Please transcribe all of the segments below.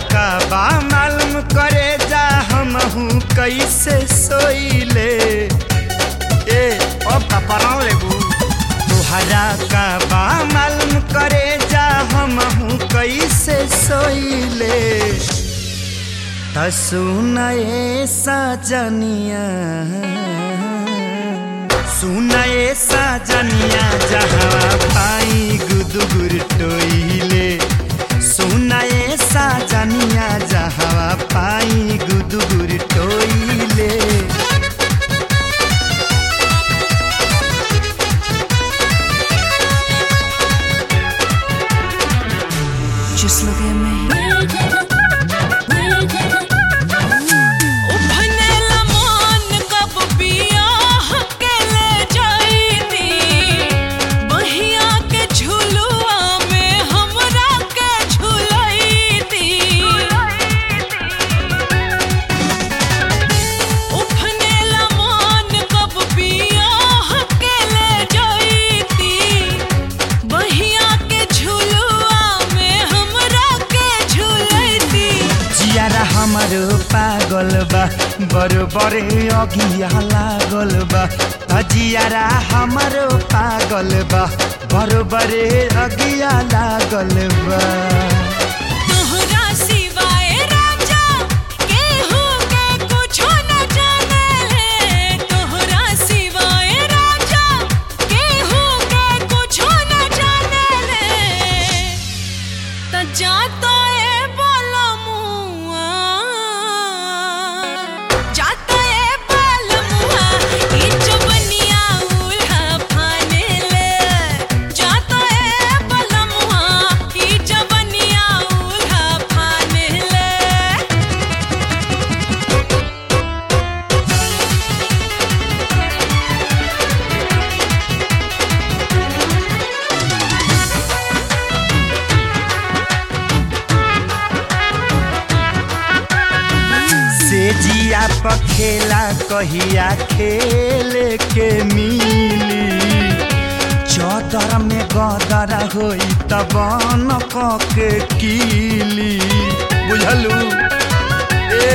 का बा मालूम करे जा हमहू कैसे सोइले ए ओ कपड़ाओ लेबू तुहरा का बा मालूम करे जा हमहू कैसे सोइले त सुनए सजनिया सुनए सजनिया जहाँ पाई गुदुगुर टोइले सुनए सजनिया जहाँ पाई गुदुगुर टोइले Just look at me. उभनेला मन कब बियाह के ले जाईती बहिया के झुलुआ में हमरा के झुलैती उभनेला मन कब बियाह के ले जाईती बहिया के झुलुआ में हमरा के झुलैती जियारा हमारो पागल बा बरोबरे अगिया लागल बा त जियारा हमारो पागल बा बरोबरे अगिया लागल बा तोहरा सिवाय राजा केहू के कुछो न जानेले तोहरा सिवाय राजा केहू के कुछो न जानेले त जातो ए बोलमुआ जातो ए बोलमुआ ई चुबनिया उल्हा फानेले जातो ए बोलमुआ ई चुबनिया उल्हा फानेले से जिया पखेला कहिया खेल के मिली चौदर में गदर होई तब न के कीली बुझलू ए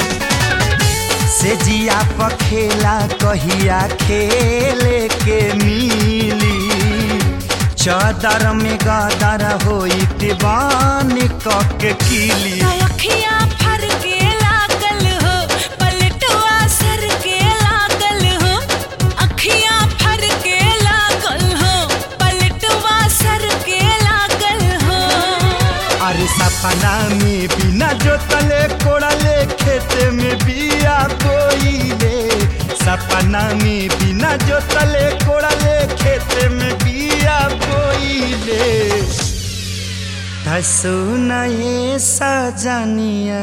से जिया पखेला कहिया खेल के मिली चौदर में गदर होई तिबान के कीली अखियाँ फर के लागल हो पलटुआ सर के लागल हो अखियाँ फर के लागल हो पलटुआ सर के लागल हो अरे सपना में बिना जोतले कोड़ले खेते में बिया बोइले सपना में बिना जोतले कोड़ले खेते में बिया बोइले सुनाए सजनिया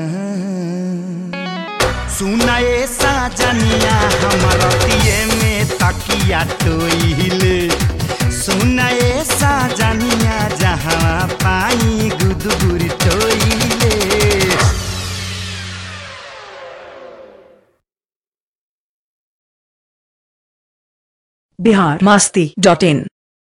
सुनाए सजनिया हमारा दिए में तकिया टोइले सुनाए सजनिया जहाँ पाई गुदगुर टोइले बिहार मास्ती डॉट इन